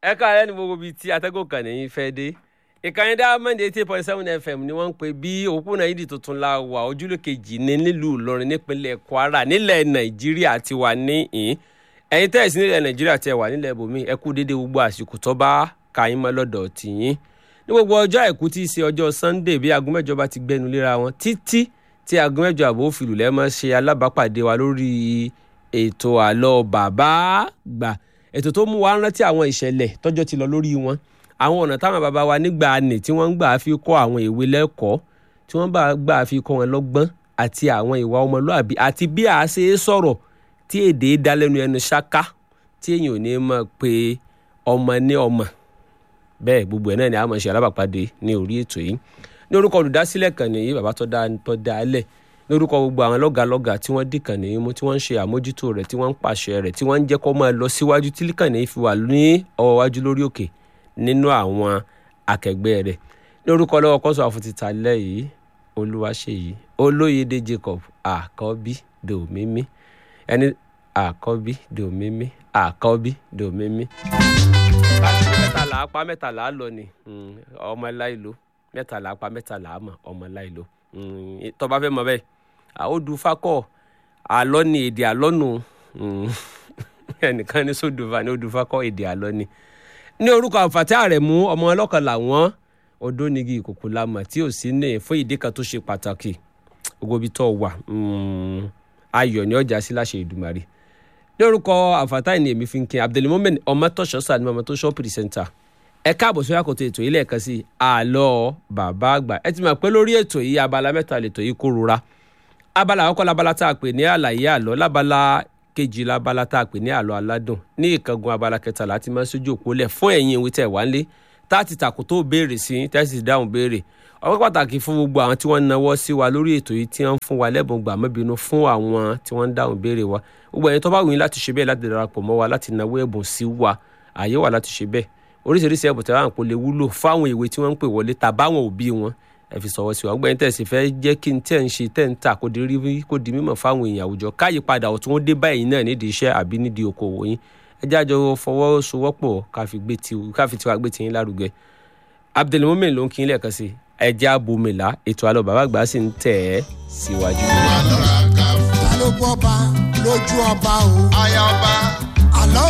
ẹ káàárẹ̀ ní gbogbo ibi tí atẹ́gùn kan nìyí fẹ́ dé ìkànnì Diamond eighty point seven fm ni wọ́n ń pè bí òpópónà yìí tuntun la wà ojúlé kejì ní nílùú Ìlọrin nípínlẹ̀ Kwara nílẹ̀ Nàìjíríà ti wà ní ìhín ẹ̀yin tẹ́ ẹ̀ sí nílẹ̀ Nàìjíríà tẹ́ wà nílẹ̀ ibòmí ẹ kú déédéé gbogbo àsìkò tó bá ka yín mọ́ lọ́dọ̀ tìyín ní gbogbo ọjọ́ àìkú tí í ṣe ọjọ́ Sunday bí aago mẹ́jọ bá ti gbẹnu léra wọn títí tí aago mẹ́jọ àbò òfìlù lẹ́mọ́ ṣe alábàápàdé wa lórí ètò àlọ́ bàbá gbà ètò tó mú wa rántí àwọn ìṣẹ̀lẹ̀ tọ́jọ́ ti lọ lórí wọn àwọn ọ̀nà táwọn bàbá wa nígbà nì tí wọ́n ń gbà fi kọ́ àwọn ìwé lẹ́kọ̀ọ́ tí wọ́n bá gbà fi kọ́ wọn lọ́gbọ́n àti àwọn ìwà ọmọlúàbí àti bí a ṣe é sọ̀rọ̀ tí èdè dá lẹ́nu ẹnu ṣáká tí èèyàn ò ní mọ̀ pé ọmọ ní ọmọ bẹ́ẹ̀ gbogbo ẹ̀ náà ni a máa ṣe alábàápàdé ní orí ètò yìí ní orúkọ olùdásílẹ̀ kan nìyí bàbá tó dá tó dá a lẹ̀ ní orúkọ gbogbo àwọn lọ́gàlọ́gà tí wọ́n dìkan nìyí mú tí wọ́n ń ṣe àmójútó rẹ̀ tí wọ́n ń pàṣẹ rẹ̀ tí wọ́n ń jẹ́ kó máa lọ síwájú tí líkàn nìyí fi wà ní ọwọ́ wájú lórí òkè nínú àwọn akẹgbẹ́ rẹ̀ ní orúkọ lọ́wọ́ kọ́sọ̀ àfòtítà lẹ́yìí olúwaṣeyìí olóyèdè Jacob àkọ́bí dòmímí ẹni àkọ́bí dòmímí àkọ́bí dòmímí. mẹ́tàlá apá mẹ́tàlá lọ ni ọmọ láìlo mẹ́tàlá apá mẹ́tàlá mọ̀ ọmọ láìlo tó bá fẹ́ mọ̀ bẹ́ẹ̀ àódù fakọ̀ àlọ́ ni èdè àlọ́ nù ẹnìkan ní sódùfà ní odù fakọ̀ èdè àlọ́ ni ní orúkọ àǹfààní àrẹ̀mú ọmọ ọlọ́kan làwọn odónigi ìkòkò lamọ̀ tí ò sí ní fún ìdí kan tó ṣe pàtàkì gbogbo ibi tó wà ayọ̀ ní ọjà sí láṣẹ Ìdùmarè ní orúkọ àǹfààní ní èmi fi ń kin Abdulmumin ọmọtọ́ṣọ́ sani ọmọtọ́ṣọ́ pìrìsẹ́ńtà ẹ káàbọ̀ sórí àkótó ètò yìí lẹ́ẹ̀kan sí àlọ́ bàbá àgbà ẹ ti mọ̀ pé lórí ètò yìí abala mẹ́ta lètò yìí kó rora abala àkọ́kọ́ labala tá a pè ní àlàyé àlọ́ labala kejì labala tá a pè ní àlọ́ aládùn ní ìkángun abala kẹta láti máa ń sójú òpó lẹ̀ fún ẹ̀yin ìwé tẹ̀ wá lé tá a ti tàkò tó béèrè sí tẹ́sí dáhùn béèrè ọpẹ́ pàtàkì fún gbogbo àwọn tí wọ́n ń nawọ́ sí wa lórí ètò yìí tí wọ́n ń fún wa lẹ́bùn gbàmọ́bínú fún àwọn tí wọ́n ń dáhùn béèrè wa gbogbo ẹ̀yin tó bá wù yín láti ṣe bẹ́ẹ̀ láti darapọ̀ mọ́ wa láti nawọ́ ẹ̀bùn sí wa àyè wà láti ṣe bẹ́ẹ̀ oríṣiríṣi ẹ̀bùn tẹ̀wá àpò lè wúlò fáwọn ìwé tí wọ́n ń pè wọlé tàbáwọn òbí wọn ẹ fi sọ̀wọ́ sí wa gbẹ́yìn tẹ̀sí fẹ́ jẹ́ kí n tẹ̀ ń ṣe tẹ̀ ń tà kó di rí kó di mímọ̀ fáwọn èèyàn àwùjọ káyípadà ọ̀tún ó dé báyìí náà nídìí iṣẹ́ àbí nídìí okòwò yín ẹ jẹ́ àjọ fọwọ́sowọ́pọ̀ káfi tiwa gbé tiyín lárugẹ Abdulmumin ló ń kí n lẹ́ẹ̀kan sí ẹ jẹ́ abomila ètò àlọ́ bàbá àgbà sì ń tẹ̀ ẹ́ síwájú. ta ló bọ́ ba lójú ọba o. aya ọba